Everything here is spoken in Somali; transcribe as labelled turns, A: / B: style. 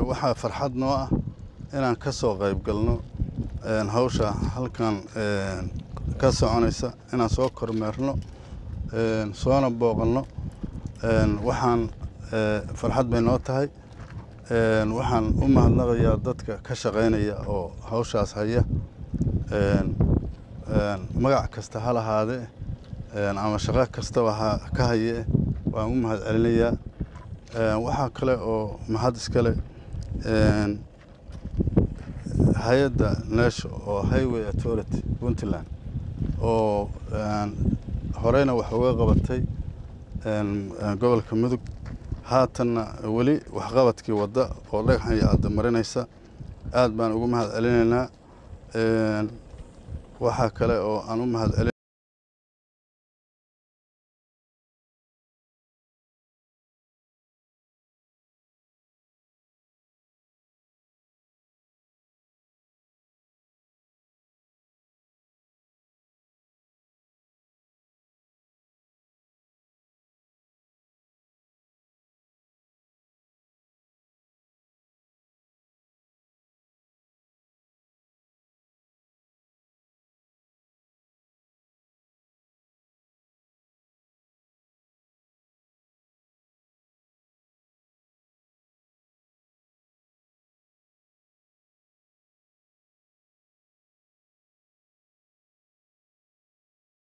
A: waxaa farxad noo ah inaan ka soo qayb galno hawsha halkan ka soconaysa inaan soo kormeerno soona booqanno waxaan farxad bay noo tahay waxaan u mahadnaqayaa dadka ka shaqaynaya oo hawshaas haya magac kasta ha lahaadee ama shaqo kastaba ha ka haye waan u mahad celinayaa waxaa kale oo mahad iskale hay-adda neesho oo highway authority puntland oo horeyna wax uga qabatay gobolka mudug haatanna weli waxqabadkii wadda oo dhagaxan iyo adda marinaysa aad baan ugu mahad celinaynaa waxaa kale oo aan u mahad celin